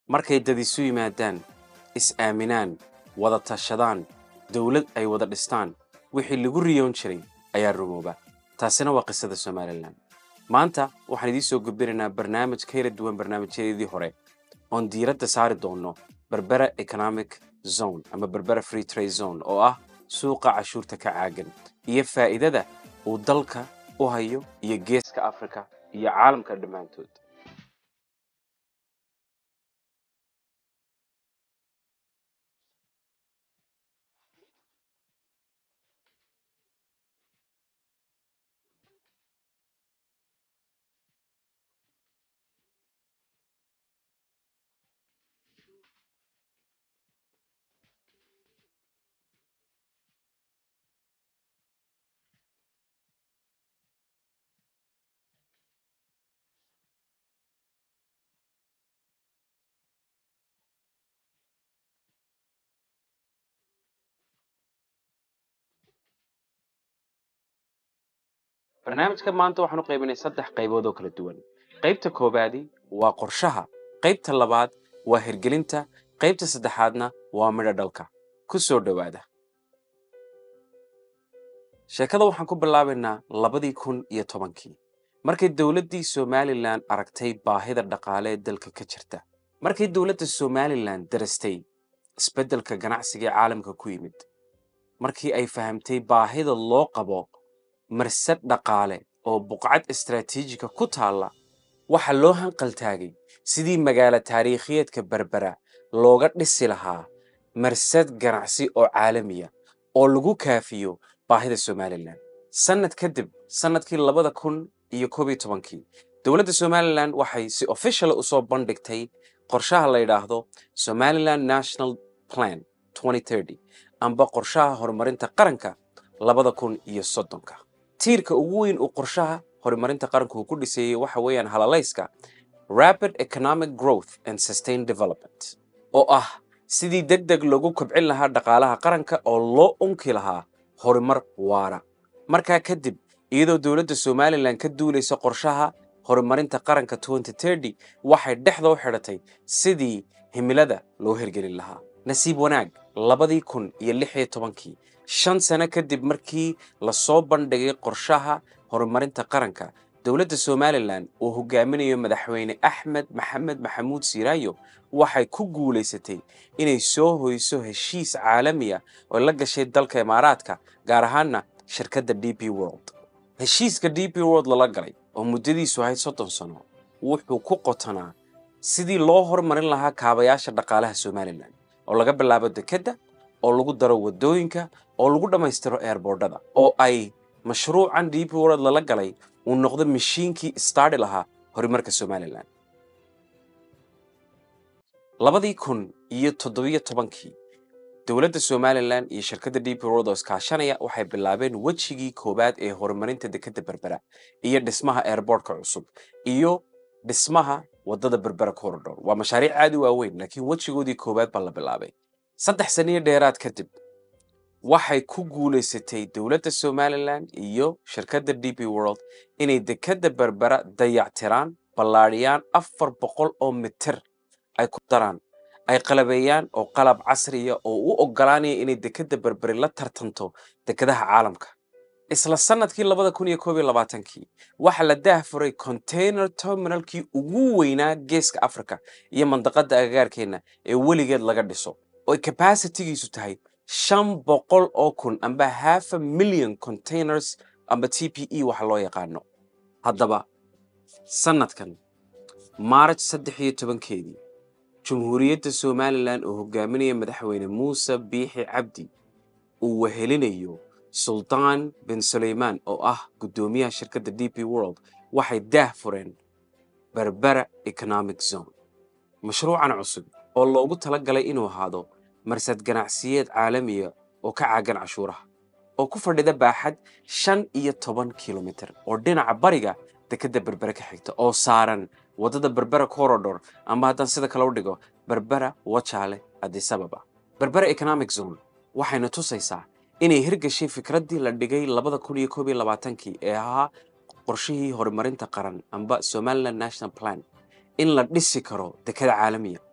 markay dad isu yimaadaan is-aaminaan wada tashadaan dowlad ay wada dhistaan wixii lagu riyoon jiray ayaa rumooba taasina waa qisada somalilan maanta waxaan idiin soo gudbinaynaa barnaamij ka yara duwan barnaamijyadeedii hore oon diiradda saari doonno berbera economic zone ama berbera free trade zone oo ah suuqa cashuurta ka caagan iyo faa'iidada uu dalka u hayo iyo geeska afrika iyo caalamka dhammaantood barnaamijka maanta waxaan u qaybinay saddex qaybood oo kala duwan qaybta koowaadi waa qorshaha qaybta labaad waa hirgelinta qaybta saddexaadna waa midho dhalka ku soo dhowaada sheekada waxaan ku bilaabaynaa labadii kun iyo tobankii markay dowladdii somalilan aragtay baahida dhaqaale ee dalka ka jirta markay dowladda somalilan darastay isbeddelka ganacsiga ee caalamka ku yimid markii ay fahamtay baahida loo qabo marsad dhaqaale oo buqcad istaraatiijika ku taalla waxaa loo hanqaltaagay sidii magaalo taariikhiyeedka berbera looga dhisi lahaa marsad ganacsi oo caalamiya oo lagu kaafiyo baahida somalilan sannad kadib sannadkii labada kun iyo koob iyo tobankii dowladda somalilan waxay si official u soo bandhigtay qorshaha la yidhaahdo somaliland national plan amba qorshaha horumarinta qaranka labada kun iyo soddonka tiirka ugu weyn uu qorshaha horumarinta qaranku uu ku dhiseeyey waxa weeyaan halalayska rapid economic growth and sustained development oo ah sidii deg deg loogu kobcin lahaa dhaqaalaha qaranka oo loo unki lahaa horumar waara markaa kadib iyadoo dowladda somalilan ka duulaysa qorshaha horumarinta qaranka waxay dhexda u xidhatay sidii himilada loo hirgelin lahaa nasiib wanaag labadii kun iyo lix iyo tobankii shan sano kadib markii lasoo bandhigay qorshaha horumarinta qaranka dowladda somalilan uu hogaaminayo madaxweyne axmed maxamed maxamuud siiraayo waxay ku guulaysatay inay soo hoyso heshiis caalamiya oo la gashay dalka imaaraadka gaar ahaanna shirkadda d p world heshiiska d p world lala galay oo muddadiisu ahayd soddon sano wuxuu ku qotanaa sidii loo horumarin lahaa kaabayaasha dhaqaalaha somalilan oo laga bilaabo dekedda oo lagu daro waddooyinka oo lagu dhammaystiro eerboordhada oo ay mashruucan d p world lala galay uu noqdo mashiinkii istaadhi lahaa horumarka somalilan labadii kun iyo toddobiyo tobankii dowladda somalilan iyo shirkadda d p world oo iskaashanaya waxay bilaabeen wejigii koowaad ee horumarinta dekedda berbera iyo dhismaha eerboortka cusub iyo dhismaha waddada berbera corridor waa mashaariic aad u waaweyn laakiin wejigoodii koowaad baa la bilaabay saddex saniyo dheeraad kadib waxay ku guulaysatay dowladda somalilan iyo shirkadda d p world inay dekedda berbera dayactiraan ballaadhiyaan afar boqol oo mitir ay ku daraan ay qalabeeyaan oo qalab casriya oo u oggolaanaya inay dekedda berberi la tartanto dekedaha caalamka isla sannadkii labada kun iyo koob iyo labaatankii waxaa la daahfuray container terminalkii ugu weynaa geeska africa iyo mandaqadda agagaarkeenna ee weligeed laga dhiso oo capacitigiisu tahay shan boqol oo kun amba half a million containers amba t p e waxa loo yaqaano haddaba sannadkan maaraj saddex iyo tobankeedii jumhuuriyadda somalilan oo hogaaminaya madaxweyne muuse biixi cabdi uu wehelinayo sultaan bin sulaymaan oo ah guddoomiyaha shirkadda d p world waxay daah fureen berbera economic zone mashruucan cusub oo loogu tala galay inuu ahaado marsad ganacsiyeed caalamiya oo ka caagan cashuuraha oo ku fadhida baaxad shan iyo toban kilomitir oo dhinaca bariga dekedda berbere ka xigta oo saaran waddada berbera corridor ama haddaan sida kale u dhigo berbera wajaale adisababa berbera economic zone waxayna tusaysaa inay hirgashay fikraddii la dhigay labada kun iyo koob iyo labaatankii ee ahaa qorshihii horumarinta qaran amba somaliland national plan in la dhisi karo dekada caalamiya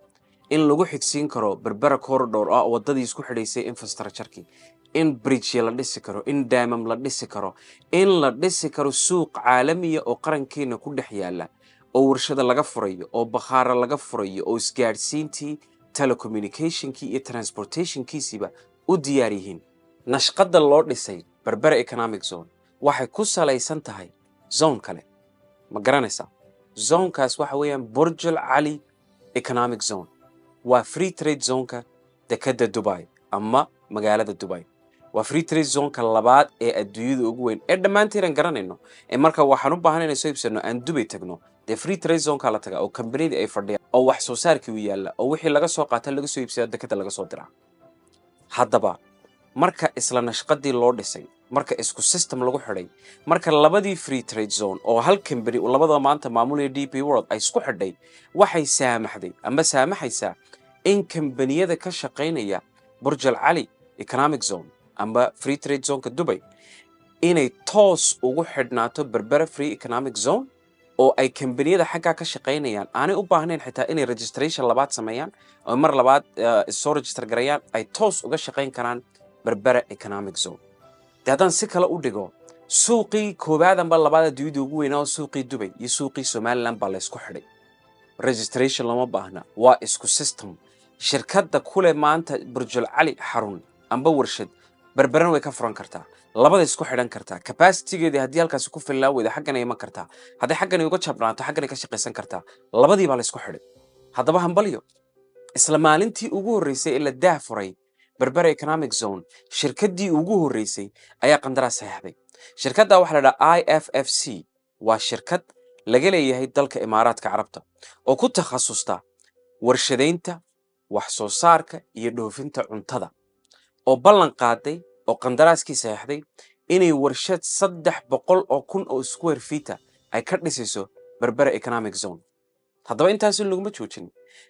in lagu xigsiin karo berbera corridor ah waddadii isku xidhaysay infrastructurekii in bridge la dhisi karo in daamam la dhisi karo in la dhisi karo suuq caalamiya oo qarankeena ku dhex yaala oo warshada laga furayo oo bakhaara laga furayo oo isgaadhsiintii telecommunicationkii iyo transportationkiisiiba u diyaar yihiin nashqadda loo dhisay berbera economic zone waxay ku salaysan tahay zone kale ma garanaysaa zonekaas waxa weeyaan burjul cali economic zone waa free trade zoneka dekadda dubai ama magaalada dubai waa free trade zoneka labaad ee adduunyada ugu weyn ee dhammaanteedan garanayno ee marka waxaan u baahan inay soo iibsano aan dubay tagno dee free trade zoneka la tagaa oo kambaniyadii ay fadhiyaan oo wax soo saarkii u yaalla oo wixii laga soo qaata laga soo iibsada dekadda laga soo diraa haddaba marka isla nashqadii loo dhisay marka isku system lagu xidhay marka labadii free trade zone oo hal company uu labadaba maanta maamulaya d p world ay isku xidhay waxay saamaxday ama saamaxaysaa in kambaniyada ka shaqaynaya burjal cali economic zone ama free trade zoneka dubai inay toos ugu xidhnaato berbera free economic zone oo ay kambaniyada xaggaa ka shaqaynayaan aanay u baahnayn xitaa inay registration labaad sameeyaan oo mar labaad soo register garayaan ay toos uga shaqayn karaan berbera economic zone dee haddaan si kale u dhigo suuqii koobaadanba labaad adduunyada ugu weynaa oo suuqii dubay iyo suuqii somaliland baa la ysku xidhay registration lama baahna waa isku system shirkadda kule maanta burjul cali xarun amba warshad berberan way ka furan kartaa labada isku xidhan kartaa capacitigeedii haddii halkaasi ku filnaa weyda xaggan ay iman kartaa haddii xaggan ay uga jabnaato xaggan ay ka shaqaysan kartaa labadii baa la isku xidhay haddaba hambalyo isla maalintii ugu horreysay ee la daah furay berbera economic zone shirkaddii ugu horreysay ayaa qandaraas saxeexday shirkadda waxaa la dhahaa i f f c waa shirkad laga leeyahay dalka imaaraadka carabta oo ku takhasusta warshadaynta wax soo saarka iyo dhoofinta cuntada oo ballan qaaday oo qandaraaskii saxeexday inay warshad saddex boqol oo kun oo square feeta ay ka dhisayso berbera economic zone haddaba intaasi laguma joojin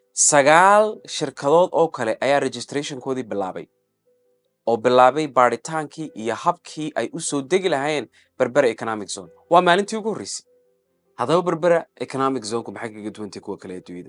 sagaal shirkadood oo kale ayaa registrationkoodii bilaabay oo bilaabay baadhitaankii iyo habkii ay u soo degi lahaayeen berbera economic zone waa maalintii ugu horreysay haddaba berbera economic zoneku maxay kaga duwantay kuwa kale adduunyada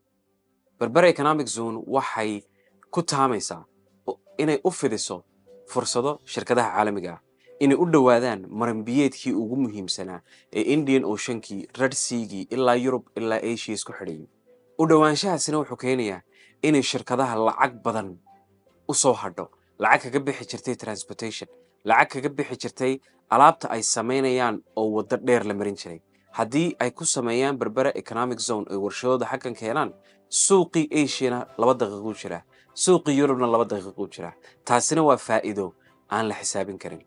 berbera economic zone waxay ku taamaysaa inay u fidiso fursado shirkadaha caalamiga ah inay u dhowaadaan maranbiyeedkii ugu muhiimsanaa ee indian oceankii red seagii ilaa yurub ilaa asia isku xidhayay u dhowaanshahaasina wuxuu keenayaa inay shirkadaha lacag badan u soo hadho lacag kaga bixi jirtay transportation lacag kaga bixi jirtay alaabta ay samaynayaan oo waddo dheer la marin jiray haddii ay ku sameeyaan berbera economic zone ay warshadooda xaggan keenaan suuqii asiana laba daqiiquu jiraa suuqii yurubna laba daqiiquu jiraa taasina waa faa'iido aan la xisaabin karin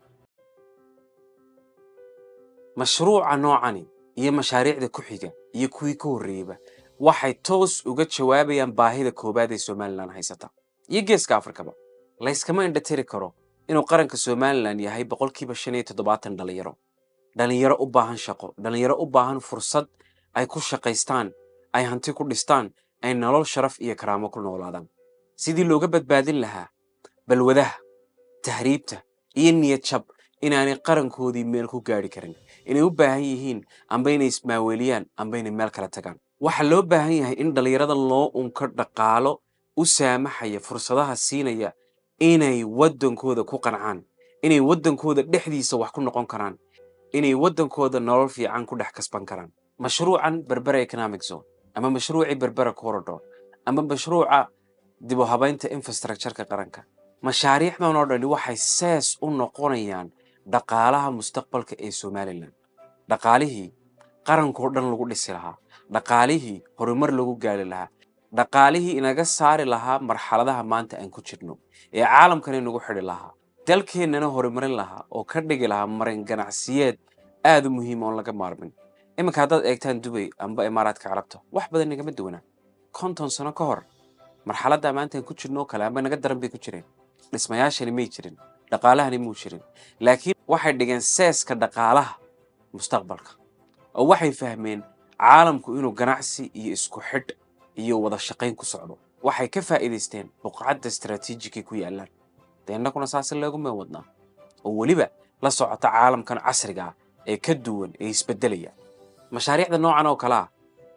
mashruuca noocani iyo mashaariicda ku xiga iyo kuwii ka horreeyeyba waxay toos uga jawaabayaan baahida koowaad ee somalilan haysata iyo geeska afrikaba layskama indhatiri karo inuu qaranka somalilan yahay boqolkiiba shan iyo toddobaatan dhalinyaro dhalinyaro u baahan shaqo dhalinyaro u baahan fursad ay ku shaqaystaan ay hanti ku dhistaan ay nolol sharaf iyo karaamo ku noolaadaan sidii looga badbaadin lahaa balwadaha tahriibta iyo niyad jab inaanay qarankoodii meel ku gaadhi karin inay u baahan yihiin amba inay ismaaweeliyaan amba inay meel kala tagaan waxaa loo baahan yahay in dhallinyarada loo unko dhaqaalo u saamaxaya fursadaha siinaya inay waddankooda ku qancaan inay waddankooda dhexdiisa wax ku noqon karaan inay waddankooda nolol fiican ku dhex kasban karaan mashruucan berbera economic zone ama mashruucii berbera corridor ama mashruuca dib u habaynta infrastructureka qaranka mashaariicdan oo dhani waxay sees u noqonayaan dhaqaalaha mustaqbalka ee somalilan dhaqaalihii qarankoo dhan lagu dhisi lahaa dhaqaalihii horumar lagu gaari lahaa dhaqaalihii inaga saari lahaa marxaladaha maanta aan ku jirno ee caalamkan inagu xidhi lahaa dalkeennana horumarin lahaa oo ka dhigi lahaa marin ganacsiyeed aad u muhiima oon laga maarmin iminka haddaad eegtaan dubay amba imaaraadka carabta wax badan nagama duwanaa konton sano ka hor marxaladda maanta aan ku jirno oo kale amba naga daran bay ku jireen dhismayaashani may jirin dhaqaalahani muu jirin laakiin waxay dhigeen seeska dhaqaalaha mustaqbalka oo waxay fahmeen caalamku inuu ganacsi iyo isku xidh iyo wada shaqayn ku socdo waxay ka faa'iidaysteen buqcadda istaraatiijikay ku yaallaan dee innaguna saasi looguma wadnaa oo weliba la socota caalamkan casriga ah ee ka duwan ee isbeddelaya mashaariicda noocan oo kale ah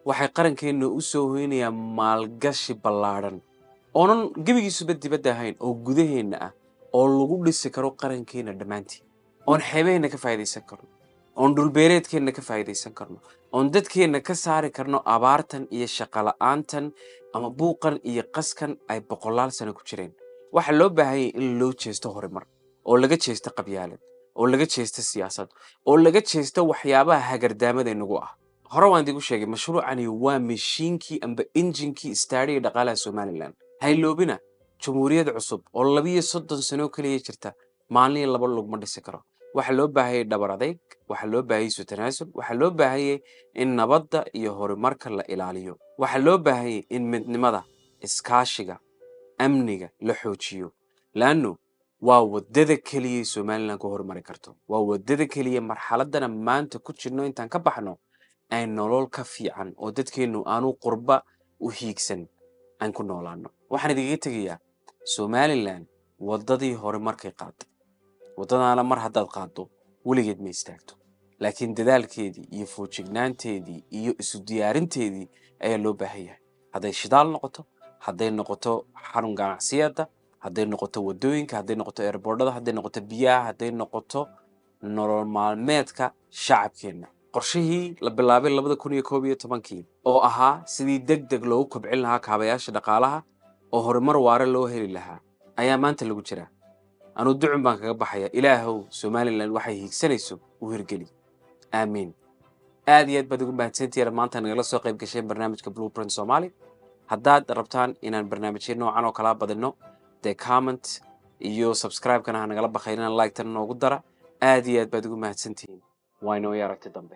waxay qarankeenna u soo hoynayaan maalgashi ballaadhan oonan gebigiisuba dibadda ahayn oo gudaheenna ah oo lagu dhisi karo qarankeenna dhammaantii oon xeebaheenna ka faa'idaysan karno oon dhulbeereedkeenna ka faa'idaysan karno oon dadkeenna ka saari karno abaartan iyo shaqola'aantan ama buuqan iyo qaskan ay boqolaal sano ku jireen waxaa loo baahanyay in loo jeesto horumar oo laga jeesto qabyaalad oo laga jeesto siyaasad oo laga jeesto waxyaabaha hagardaamada inagu ah hore waan idigu sheegay mashruucani waa mashiinkii amba injinkii istaadhiga dhaqaalaha somalilan hayloobina jamhuuriyad cusub oo labiyo soddon sano keliya jirta maalin laba lugma dhisi karo waxaa loo baahayay dhabar adayg waxaa loo baahayay isu tanaasul waxaa loo baahayay in nabadda iyo horumarka la ilaaliyo waxaa loo baahayay in midnimada iskaashiga amniga la xoojiyo laanno waa waddada keliya somalilan ku horumari karto waa waddada keliya marxaladdana maanta ku jirno intaan ka baxno ay nolol ka fiican oo dadkeennu aanu qurba u hiigsan aan ku noolaano waxaan idigaga tegayaa somalilan waddadii hore markay qaaday waddadaana mar haddaad qaaddo weligeed ma istaagto laakiin dadaalkeedii iyo foojignaanteedii iyo isu diyaarinteedii ayaa loo baahan yahay hadday shidaal noqoto hadday noqoto xarun ganacsiyada hadday noqoto waddooyinka hadday noqoto eerboordhada hadday noqoto biyaha hadday noqoto nolol maalmeedka shacabkeenna qorshihii la bilaabay labada kun iyo koob iyo tobankii oo ahaa sidii deg deg loogu kobcin lahaa kaabayaasha dhaqaalaha oo horumar waare loo heli lahaa ayaa maanta lagu jiraa anuu ducun baan kaga baxaya ilaahow somalilan waxay hiigsanayso u hirgeli aamiin aad iyo aad baad ugu mahadsantihiin maanta nagala soo qayb gasheen barnaamijka blueprint somali haddaad rabtaan inaan barnaamijyo noocan oo kalaa badino dee comment iyo subscribe-kana ha nagala bakhaynina like-tana noogu dara aad iyo aad baad ugu mahadsantihiin waa inoo iyo aragti dambe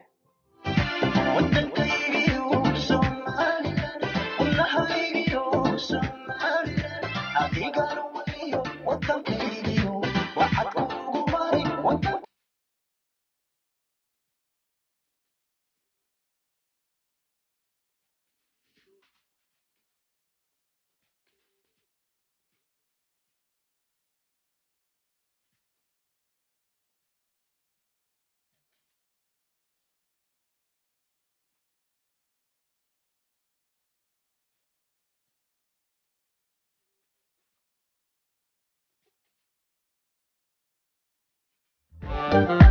Thank you.